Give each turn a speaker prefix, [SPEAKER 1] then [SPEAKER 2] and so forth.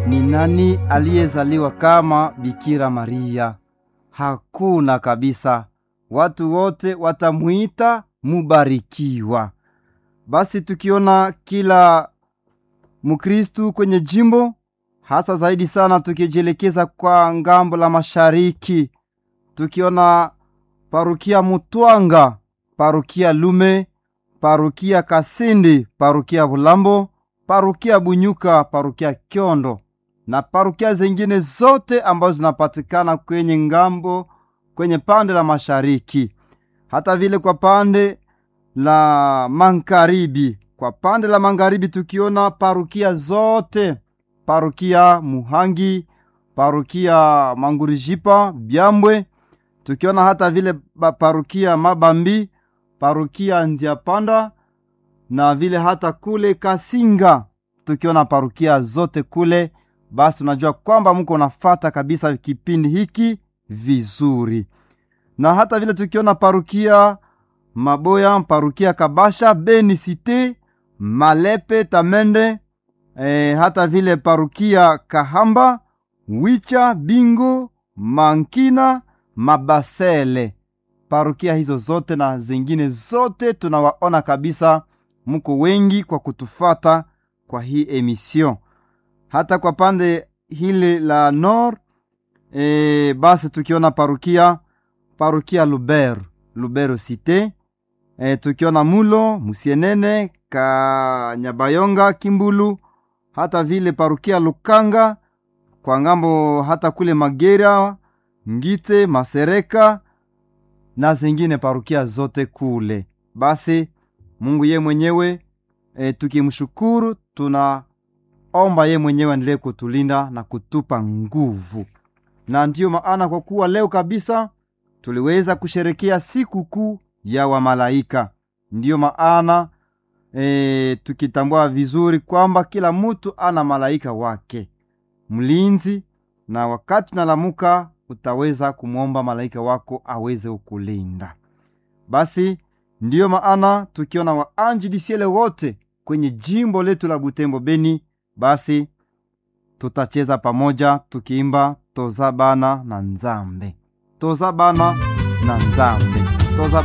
[SPEAKER 1] ni nani aliyezaliwa kama Bikira Maria? Hakuna kabisa. Watu wote watamwita mubarikiwa. Basi tukiona kila Mkristu kwenye jimbo, hasa zaidi sana tukijielekeza kwa ngambo la mashariki, tukiona parukia Mutwanga, parukia Lume, parukia Kasindi, parukia Bulambo, parukia Bunyuka, parukia Kyondo na parukia zingine zote ambazo zinapatikana kwenye ngambo kwenye pande la mashariki, hata vile kwa pande la magharibi. Kwa pande la magharibi tukiona parukia zote, parukia Muhangi, parukia Mangurijipa, Byambwe, tukiona hata vile parukia Mabambi, parukia Nziapanda na vile hata kule Kasinga, tukiona parukia zote kule basi unajua kwamba mko nafata kabisa kipindi hiki vizuri, na hata vile tukiona parukia Maboya, parukia Kabasha, Beni Cite, Malepe, Tamende, e, hata vile parukia Kahamba, Wicha, Bingo, Mankina, Mabasele, parukia hizo zote na zingine zote, tunawaona kabisa mko wengi kwa kutufata kwa hii emission hata kwa pande hili la nord e, basi tukiona parukia parukia Lubero Lubero Cite e, tukiona Mulo Musienene Kanyabayonga Kimbulu, hata vile parukia Lukanga kwa ngambo, hata kule Magera Ngite Masereka na zingine parukia zote kule. Basi Mungu ye mwenyewe e, tukimshukuru tuna omba ye mwenyewe aendelee kutulinda na kutupa nguvu. Na ndiyo maana kwa kuwa leo kabisa tuliweza kusherekea siku kuu ya wamalaika, ndiyo maana e, tukitambua vizuri kwamba kila mtu ana malaika wake mlinzi, na wakati unalamuka utaweza kumwomba malaika wako aweze ukulinda. Basi ndiyo maana tukiona waanji disiele wote kwenye jimbo letu la Butembo Beni basi tutacheza pamoja tukiimba toza bana na nzambe, toza bana na nzambe, toza